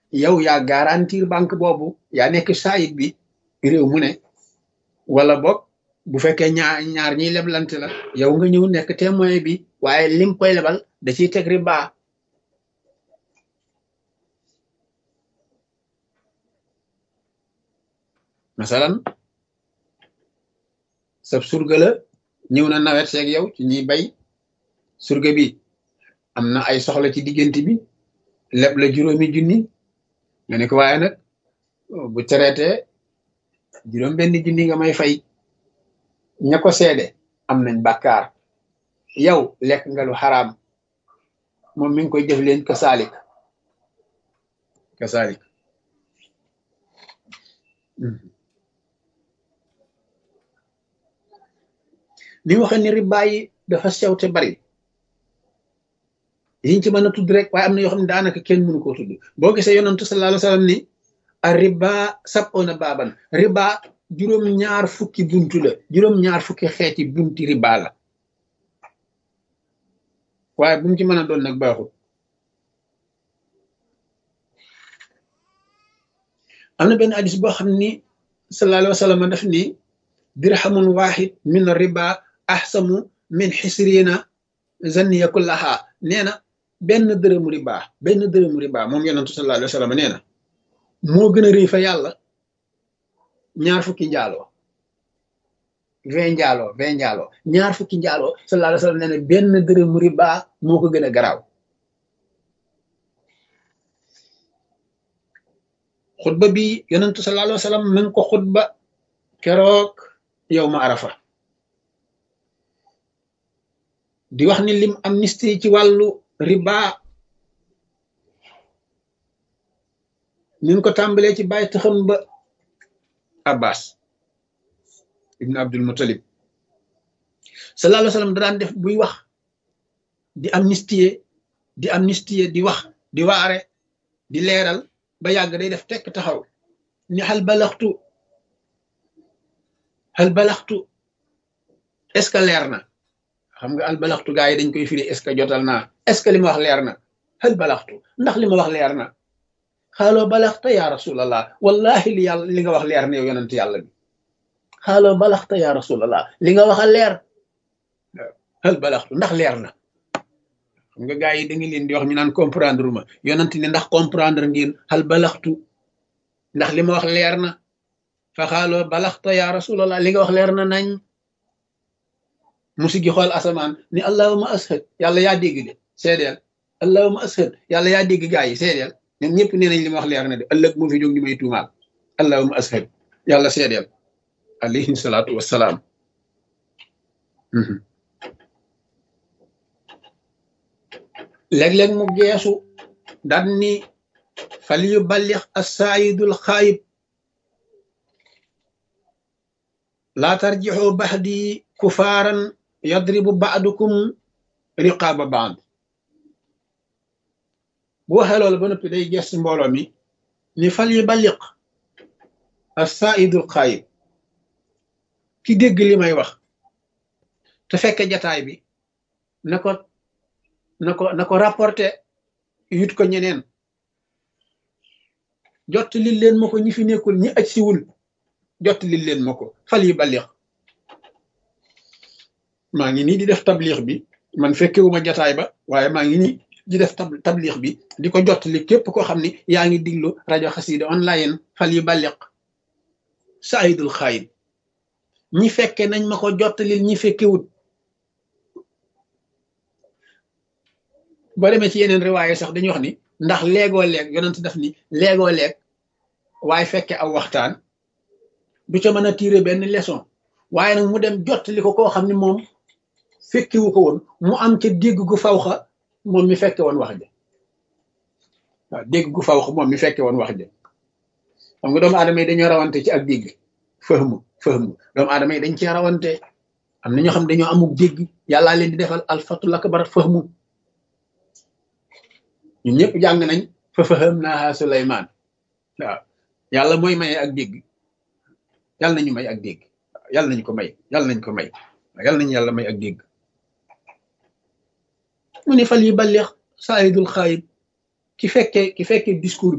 yow yaa garantir banque boobu yaa nekk saayit bi réew mu ne wala boog bu fekkee ñaar ñaar ñiy leblante la yow nga ñëw nekk témoin bi waaye lim koy lebal da ciy teg riba masalan sab surga la ñëw na nawet seeg yow ci ñuy bay surga bi am na ay soxla ci diggante bi leb la juróomi junni nga ne ko waaye nag bu traité juróom benn junni nga may fay ña ko seede am nañ bàkkaar yow lekk nga lu xaraam moom mi ngi koy jëf leen kasaalik kasaalik li waxe ni riba yi dafa sew te bari yiñ ci mën a tudd rek waaye am na yoo xam ne daanaka kenn mënu koo tudd boo gisee yonantu sallallahu alayhi wa sallam ni a riba sab'una baaban riba juróom ñaar fukki buntu la juróom ñaar fukki xeeti bunti riba la waaye bu mu ci mën a doon nag baaxul am na benn hadis boo xam ni sallallahu alayhi wa sallam daf ni dirhamun wahid min riba ahsamu min xisrina zanniya kullaha nee na benn dërëmu riba benn dërëmu riba moom yonentu sallallahu alayhi wa sallam nee na moo gën a rëy fa yàlla ñaar fukki njaaloo vingt njaaloo vingt njaaloo ñaar fukki njaaloo sallallahu alayhi wa sallam nee na benn dërëmu riba moo ko gën a garaaw xutba bi yonentu sallallahu alayhi wa sallam mi ngi ko xutba keroog yow ma arafa di wax ni lim amnistie ci wàllu riba ñu ko tàmbalee ci bàyyi taxam ba abbas ibn abdul muttalib sallallahu alayhi wa sallam da daan def buy wax di amnistie di amnistie di wax di waare di leeral ba yàgg day def tekk taxaw ni xal balaxtu xal balaxtu est ce que leer na xam nga al balaxtu gaa yi dañ koy firi est ce que jotal naa est ce que li ma wax leer na xal balaxtu ndax li ma wax leer na xaaloo balaxta ya rasulallah wallahi li yàlla li nga wax leer na yow yonent yàlla bi xaaloo balaxta ya rasulallah li nga wax a leer xal balaxtu ndax leer na xam nga gaa yi da nga leen di wax ñu naan comprendre ma yonent ne ndax comprendre ngeen xal balaxtu ndax li ma wax leer na fa xaaloo balaxta ya rasulallah li nga wax leer na nañ musi gi xool asamaan ni allahuma ashad yàlla yaa dégg de seedeel allahuma ashad yàlla yaa dégg gaa yi seedeel ñoom ñëpp nee nañ li ma wax leer na de ëllëg mu fi jóg ñu may tuumaal allahuma ashad yàlla seedeel alayhi salaatu wassalaam léeg-léeg mu geesu daan ni fal yu ballix assaayidul xaayib laa tarjixoo baxdi kufaaran yadribu baadukum riqaaba baad bu waxee loolu ba noppi day gees mbooloo mi ni fal yu balliq assaayidul xaayib ki dégg li may wax te fekke jataay bi na ko na ko na ko rapporté yut ko ñeneen jot li leen ma ko ñi fi nekkul ñi aj siwul jot li leen ma ko fal yi balix maa ngi nii di def tablix bi man fekkewuma jataay ba waaye maa ngi nii di def tablix bi di ko jot li képp koo xam ni yaa ngi diglu rajo xasida online fal yi balix saayidul xaayib ñi fekke nañ ma ko jot li ñi fekkewut boo demee ci yeneen riwaaye sax dañuy wax ni ndax léegoo leeg yonent daf ni léegoo leeg waaye fekke aw waxtaan du ca mën a tiire benn leçon waaye nag mu dem jottali ko koo xam ne moom fekkiwu ko woon mu am ca dégg gu fawxa moom mi fekke woon wax ja waaw dégg gu fawxa moom mi fekke woon wax ja xam nga doomu aadama yi dañoo rawante ci ak dégg fahmu fahmu doomu aadama yi dañ cee rawante am na ñoo xam dañoo amuk dégg yàllaa leen di defal alfatul akbar fahmu ñun ñëpp jàng nañ fa faham naaha Suleymaan waaw yàlla mooy maye ak dégg yàlla nañu may ak dégg yàlla nañu ko may yàlla nañ ko may yàlla nañu yàlla may ak dégg mu ne fal yi balleex saayidul xaayib ki fekkee ki fekkee discours